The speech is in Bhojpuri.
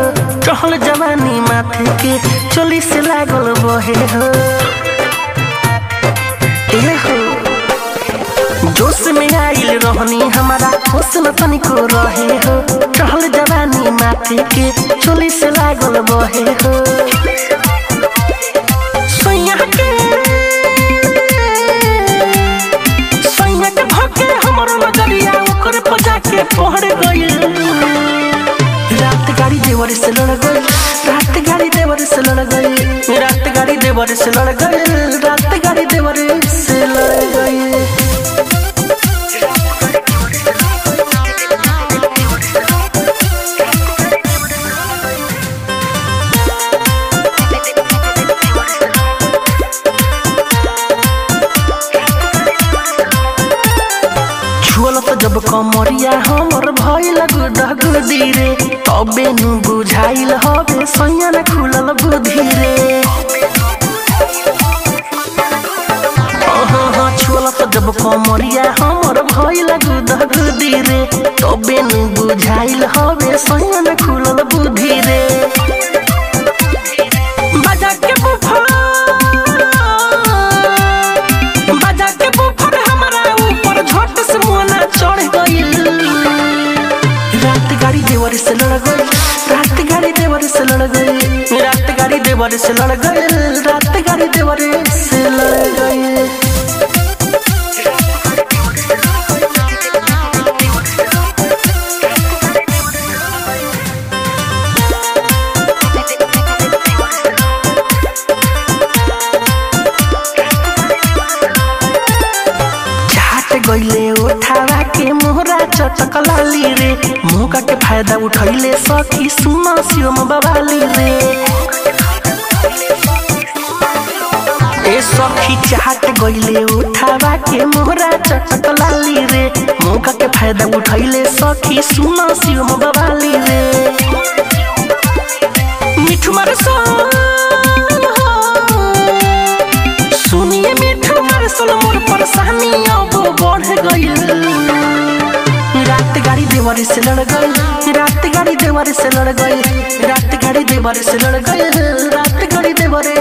चहल जवानी माथे के चोली से लागल बहे हो ए हो जोश में आइल रहनी हमारा होश न तनिको रहे हो चहल जवानी माथे के चोली से लागल बहे हो सैया के सैया के भके हमर नजरिया ओकर पजा के पहड़ गइल रात गाड़ी देवर से लड़ गइल रात गाड़ी देवर से लड़ गइल रात गाड़ी देवर से लड़ गइल रात गाड़ी देवर से लड़ गइल छुअल त जब कमरिया हमर भइल गुदगुदी रे तबे नु बुझाइल हबे सैया न खुलल बुद्धि रे हाँ छुअल त जब कमरिया हमर भइल गुदगुदी रे तबे नु बुझाइल हबे सैया न खुलल बुद्धि रे बजा के बुफा बजा के बुफर हमारा ऊपर झट से मोना चढ़ गइल रात गाड़ी देवर से लड़ गइल रात गाड़ी देवर से लड़ गइल रात गाड़ी देवर से लड़ गइल रात गाड़ी देवर से लड़ गइल चाट गइले उठावा के मोहरा चटक लाली रे मौका के फायदा उठैले सखी सुन शिवम बबाली रे ए सखी चाट गइले उठावा के मोहरा चटक लाली रे मौका के फायदा उठैले सखी सुन शिवम बबाली रे मिठू मारे सुनिए मिठू मारे सोल मोर परेशानी अब बढ़ गइल रात गाड़ी देवर से लड़ गइल रात गाड़ी देवर से लड़ गइल रात गाड़ी देवर से लड़ गइल रात गाड़ी देवर